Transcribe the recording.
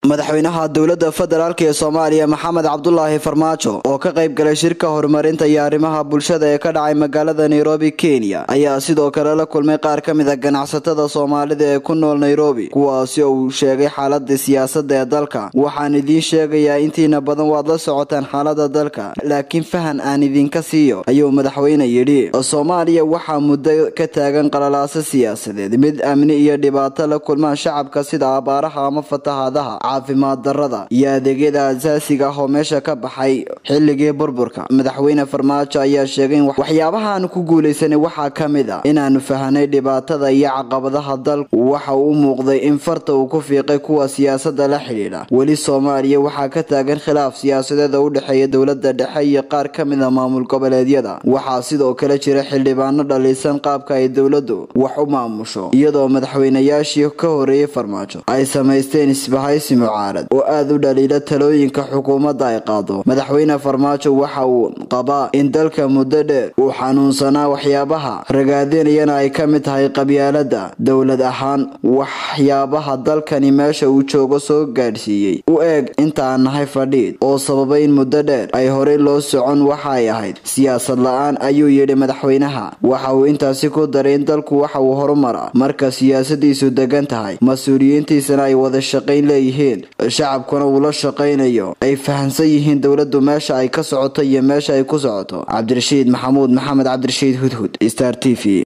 madaxweynaha dowladda federaalk ee soomaaliya maxamed cabdulaahi farmaajo oo ka qayb galay shirka horumarinta iyo arrimaha bulshada ee ka dhacay magaalada nairobi kenya ayaa sidoo kale la kulmay qaar ka mid a ganacsatada soomaalida ee ku nool nairobi kuwaasi oo uu sheegay xaalada siyaasadda ee dalka waxaan idiin sheegayaa intiina badan waad la socotaan xaalada dalka laakiin fahan aan idinka siiyo ayuu madaxweyne yidhi soomaaliya waxaa muddo ka taagan qalalaaso siyaasadeed mid amni iyo dhibaato la kulmaan shacabka sida abaaraha ama fatahaadaha caafimaad darada iyo adeegyada asaasiga ah oo meesha ka baxay xilligii burburka madaxweyne farmaajo ayaa sheegay in waxyaabahaanu ku guulaysanay waxaa ka mid a inaanu fahanay dhibaatada iyo caqabadaha dalku waxa uu muuqday in farta uu ku fiiqay kuwa siyaasada la xidhiidha weli soomaaliya waxaa ka taagan khilaaf siyaasadeed oo u dhexeeya dowlada dhexe iyo qaar ka mid a maamul goboleedyada waxaa sidoo kale jira xildhibaano dhaliisan qaabka ay dowladu wax u maamusho iyadoo madaxweynayaashii ka horeeyay farmaajo ay samaysteen isbahaysi mucaarad oo aada u dhaliila talooyinka xukuumadda ay qaado madaxweyne farmaajo waxa uu qabaa in dalka muddo dheer uu xanuunsanaa waxyaabaha ragaadinayana ay ka mid tahay qabyaalada dowlad ahaan waxyaabaha dalkani meesha uu joogo soo gaadhsiiyey u eeg intaan nahay fadhiid oo sababay in muddo dheer ay horey loo socon waxa ay ahayd siyaasad la-aan ayuu yidhi madaxweynaha waxa uu intaasi ku daray in dalku waxa uu horumaraa marka siyaasadiisu degan tahay mas-uuliyiintiisana ay wada shaqayn leeyihiin shacabkuna uu la shaqaynayo ay fahamsan yihiin dowladdu meesha ay ka socoto iyo meesha ay ku socoto cabdirashiid maxamuud maxamed cabdirashiid hudhud star t v